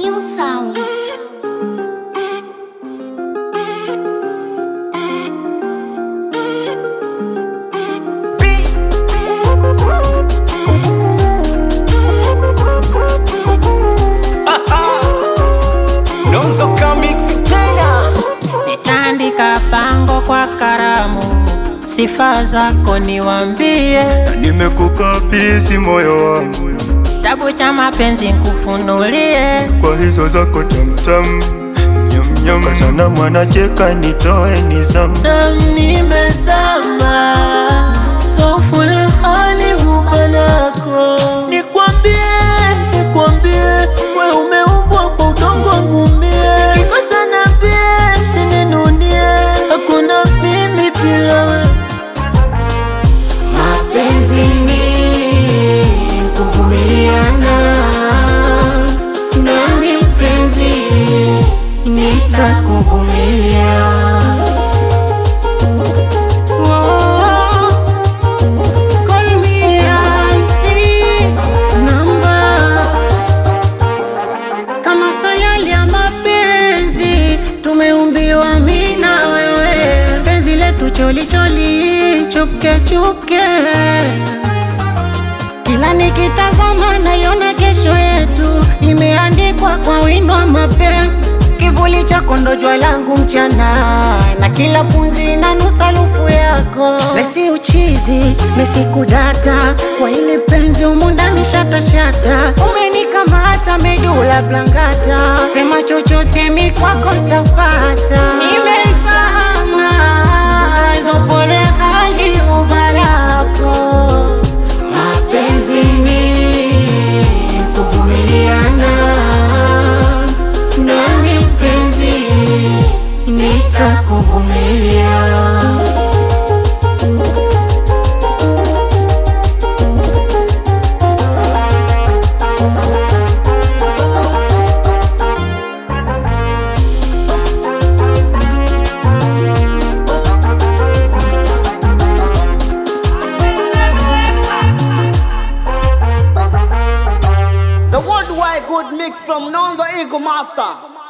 New sound. Donzoka mixi tena Nitaandika pango kwa karamu, sifa zako niwambie, Nimekukabidhi moyo wangu kitabu cha mapenzi nkufunulie. kwa hizo zako tamtam nyamnyam, sana mwanacheka nitoe nizamu Nam nimezama soful hali hubalako, nikwambie nikwambie, we umeumbwa kwa udongo wangu mie, kikosa nambie, usininunie, hakuna mimi bila we Mapenzi ni kuvumiliana, nami mpenzi nitakuvumilia. Oh, call me IC number. Kama sayali ya mapenzi tumeumbiwa mimi na wewe, penzi letu choli choli, chupke chupke. Kila nikitazama naiona kesho yetu imeandikwa kwa wino wa mapenzi. Kivuli chako ndo jua langu mchana, na kila pumzi na nusa lufu yako. Mesi uchizi, mesi kudata, kwa ili penzi humu ndani shata shata. Umenikamata medula blangata, sema chochote mi kwako tafata. Nimezama hizo pole hali ubalako Mapenzi ni kuvumiliana, nami mpenzi nitakuvumilia. The worldwide good mix from Nonzo Eagle Master